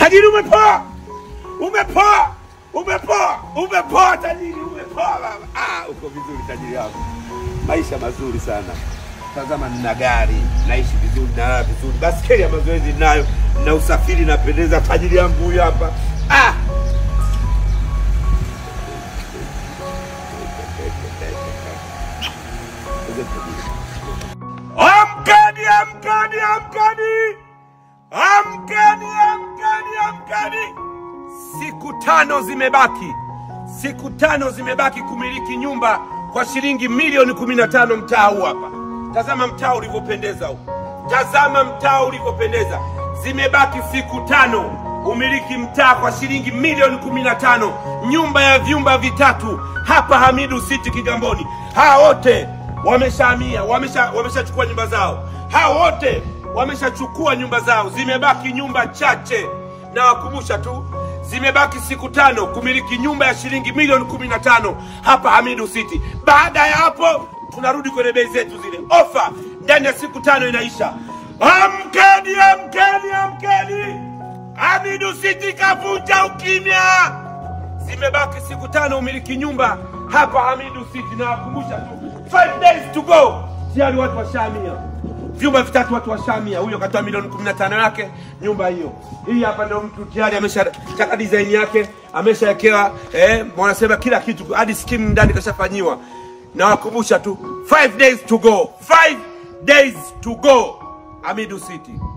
Tajiri umepoa, umepoa, umepoa, umepoa tajiri, umepoa baba. Ah, uko vizuri tajiri wangu, maisha mazuri sana. Tazama, nina gari, naishi vizuri, nalala vizuri, baskeli ya mazoezi ninayo, na usafiri napendeza. Tajiri yangu huyu hapa. Ah, amkeni, amkeni, amkeni, amkeni, amkeni, amkeni. Siku tano zimebaki, siku tano zimebaki kumiliki nyumba kwa shilingi milioni kumi na tano mtaa huu hapa. Tazama mtaa ulivyopendeza huu, tazama mtaa ulivyopendeza. Zimebaki siku tano umiliki mtaa kwa shilingi milioni kumi na tano nyumba ya vyumba vitatu hapa Hamidu City Kigamboni. Hawa wote wameshahamia, wamesha wameshachukua nyumba zao, hawa wote wameshachukua nyumba zao. Zimebaki nyumba chache, na wakumbusha tu zimebaki siku tano kumiliki nyumba ya shilingi milioni kumi na tano hapa Hamidu City. Baada ya hapo tunarudi kwenye bei zetu zile. Ofa ndani ya siku tano inaisha. Amkeni, amkeni, amkeni! Hamidu City kavunja ukimya. Zimebaki siku tano umiliki nyumba hapa Hamidu City, na wakumbusha tu 5 days to go, tayari watu washamia vyumba vitatu watu washamia. Huyo katoa milioni 15 yake nyumba hiyo. Hii hapa ndio mtu tayari ameshachaka design yake, ameshawekewa eh, wanasema kila kitu hadi skimu ndani kashafanyiwa. Na wakumbusha tu 5 days to go, 5 days to go, Hamidu City.